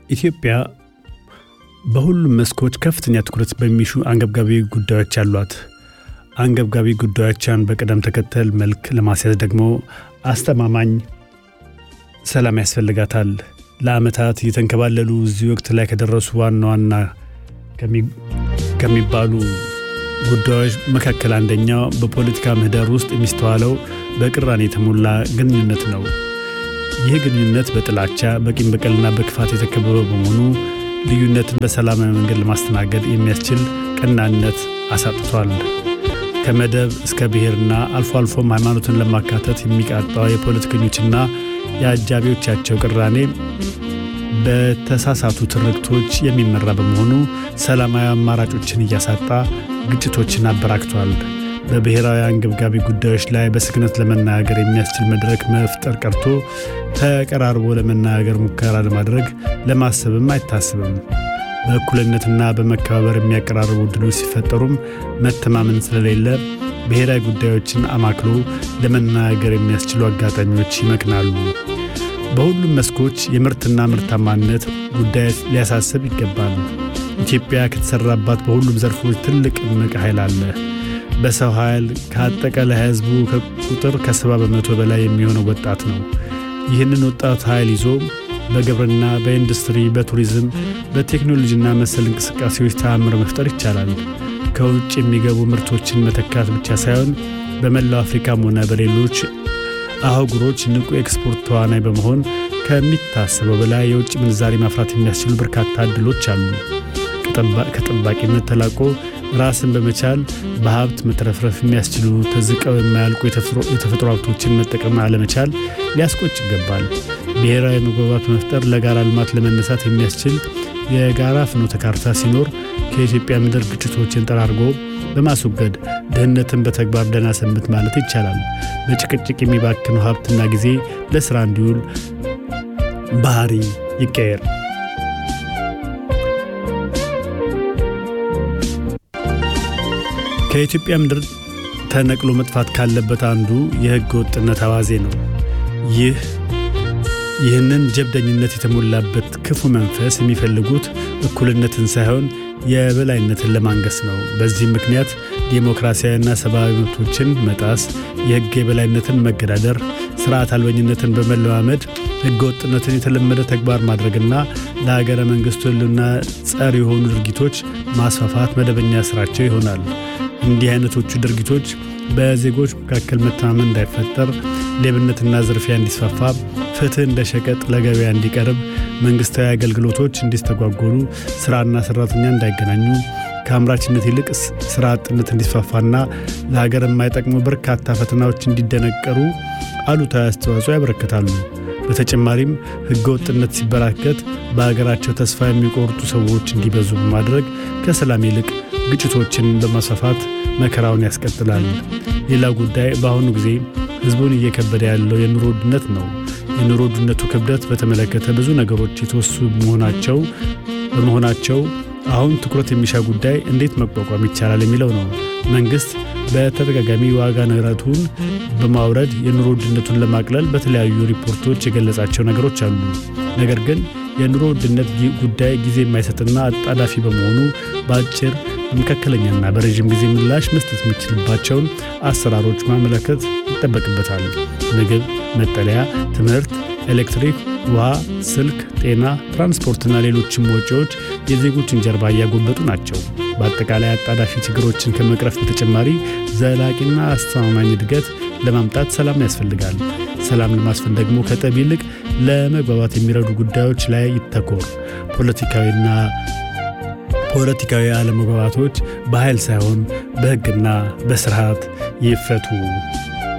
ኢትዮጵያ በሁሉም መስኮች ከፍተኛ ትኩረት በሚሹ አንገብጋቢ ጉዳዮች አሏት። አንገብጋቢ ጉዳዮቿን በቅደም ተከተል መልክ ለማስያዝ ደግሞ አስተማማኝ ሰላም ያስፈልጋታል። ለዓመታት እየተንከባለሉ እዚህ ወቅት ላይ ከደረሱ ዋና ዋና ከሚባሉ ጉዳዮች መካከል አንደኛው በፖለቲካ ምህዳር ውስጥ የሚስተዋለው በቅራኔ የተሞላ ግንኙነት ነው። ይህ ግንኙነት በጥላቻ በቂም በቀልና በክፋት የተከበበ በመሆኑ ልዩነትን በሰላማዊ መንገድ ለማስተናገድ የሚያስችል ቀናነት አሳጥቷል። ከመደብ እስከ ብሔርና አልፎ አልፎም ሃይማኖትን ለማካተት የሚቃጣው የፖለቲከኞችና የአጃቢዎቻቸው ቅራኔ በተሳሳቱ ትርክቶች የሚመራ በመሆኑ ሰላማዊ አማራጮችን እያሳጣ ግጭቶችን አበራክቷል። በብሔራዊ አንገብጋቢ ጉዳዮች ላይ በስክነት ለመናገር የሚያስችል መድረክ መፍጠር ቀርቶ ተቀራርቦ ለመናገር ሙከራ ለማድረግ ለማሰብም አይታስብም። በእኩልነትና በመከባበር የሚያቀራርቡ ዕድሎች ሲፈጠሩም መተማመን ስለሌለ ብሔራዊ ጉዳዮችን አማክሎ ለመናገር የሚያስችሉ አጋጣሚዎች ይመክናሉ። በሁሉም መስኮች የምርትና ምርታማነት ጉዳይ ሊያሳስብ ይገባል። ኢትዮጵያ ከተሰራባት በሁሉም ዘርፎች ትልቅ እምቅ ኃይል አለ። በሰው ኃይል ከአጠቃላይ ሕዝቡ ቁጥር ከሰባ በመቶ በላይ የሚሆነው ወጣት ነው። ይህንን ወጣት ኃይል ይዞ በግብርና፣ በኢንዱስትሪ፣ በቱሪዝም፣ በቴክኖሎጂና መሰል እንቅስቃሴዎች ተአምር መፍጠር ይቻላል። ከውጭ የሚገቡ ምርቶችን መተካት ብቻ ሳይሆን በመላው አፍሪካም ሆነ በሌሎች አህጉሮች ንቁ ኤክስፖርት ተዋናይ በመሆን ከሚታሰበው በላይ የውጭ ምንዛሪ ማፍራት የሚያስችሉ በርካታ እድሎች አሉ። ከጠባቂነት ተላቆ ራስን በመቻል በሀብት መትረፍረፍ የሚያስችሉ ተዝቀው የማያልቁ የተፈጥሮ ሀብቶችን መጠቀም አለመቻል ሊያስቆጭ ይገባል። ብሔራዊ መግባባት መፍጠር ለጋራ ልማት ለመነሳት የሚያስችል የጋራ ፍኖተ ካርታ ሲኖር ከኢትዮጵያ ምድር ግጭቶችን ጠራርጎ በማስወገድ ድህነትን በተግባር ደህና ሰንብት ማለት ይቻላል። በጭቅጭቅ የሚባክነው ሀብትና ጊዜ ለሥራ እንዲውል ባህሪ ይቀየር። ከኢትዮጵያ ምድር ተነቅሎ መጥፋት ካለበት አንዱ የሕገ ወጥነት አዋዜ ነው። ይህ ይህንን ጀብደኝነት የተሞላበት ክፉ መንፈስ የሚፈልጉት እኩልነትን ሳይሆን የበላይነትን ለማንገስ ነው። በዚህ ምክንያት ዴሞክራሲያዊና ሰብአዊ መብቶችን መጣስ፣ የሕግ የበላይነትን መገዳደር፣ ስርዓት አልበኝነትን በመለማመድ ሕገ ወጥነትን የተለመደ ተግባር ማድረግና ለሀገረ መንግሥቱ ሕልውና ጸር የሆኑ ድርጊቶች ማስፋፋት መደበኛ ስራቸው ይሆናል። እንዲህ አይነቶቹ ድርጊቶች በዜጎች መካከል መተማመን እንዳይፈጠር፣ ሌብነትና ዝርፊያ እንዲስፋፋ፣ ፍትህ እንደ ሸቀጥ ለገበያ እንዲቀርብ፣ መንግሥታዊ አገልግሎቶች እንዲስተጓጎሉ፣ ሥራና ሠራተኛ እንዳይገናኙ፣ ከአምራችነት ይልቅ ሥራ አጥነት እንዲስፋፋና ለሀገር የማይጠቅሙ በርካታ ፈተናዎች እንዲደነቀሩ አሉታዊ አስተዋጽኦ ያበረክታሉ። በተጨማሪም ሕገ ወጥነት ሲበራከት በሀገራቸው ተስፋ የሚቆርጡ ሰዎች እንዲበዙ በማድረግ ከሰላም ይልቅ ግጭቶችን በማስፋፋት መከራውን ያስቀጥላል። ሌላው ጉዳይ በአሁኑ ጊዜ ሕዝቡን እየከበደ ያለው የኑሮ ውድነት ነው። የኑሮ ውድነቱ ክብደት በተመለከተ ብዙ ነገሮች የተወሱ መሆናቸው በመሆናቸው አሁን ትኩረት የሚሻ ጉዳይ እንዴት መቋቋም ይቻላል የሚለው ነው። መንግሥት በተደጋጋሚ ዋጋ ንረቱን በማውረድ የኑሮ ውድነቱን ለማቅለል በተለያዩ ሪፖርቶች የገለጻቸው ነገሮች አሉ። ነገር ግን የኑሮ ውድነት ጉዳይ ጊዜ የማይሰጥና አጣዳፊ በመሆኑ በአጭር በመካከለኛና በረዥም ጊዜ ምላሽ መስጠት የሚችልባቸውን አሰራሮች ማመለከት ይጠበቅበታል። ምግብ፣ መጠለያ፣ ትምህርት፣ ኤሌክትሪክ፣ ውሃ፣ ስልክ፣ ጤና፣ ትራንስፖርትና ሌሎችም ወጪዎች የዜጎችን ጀርባ እያጎበጡ ናቸው። በአጠቃላይ አጣዳፊ ችግሮችን ከመቅረፍ በተጨማሪ ዘላቂና አስተማማኝ እድገት ለማምጣት ሰላም ያስፈልጋል። ሰላም ለማስፈን ደግሞ ከጠብ ይልቅ ለመግባባት የሚረዱ ጉዳዮች ላይ ይተኮር። ፖለቲካዊና ፖለቲካዊ አለመግባባቶች በኃይል ሳይሆን በሕግና በስርዓት ይፈቱ።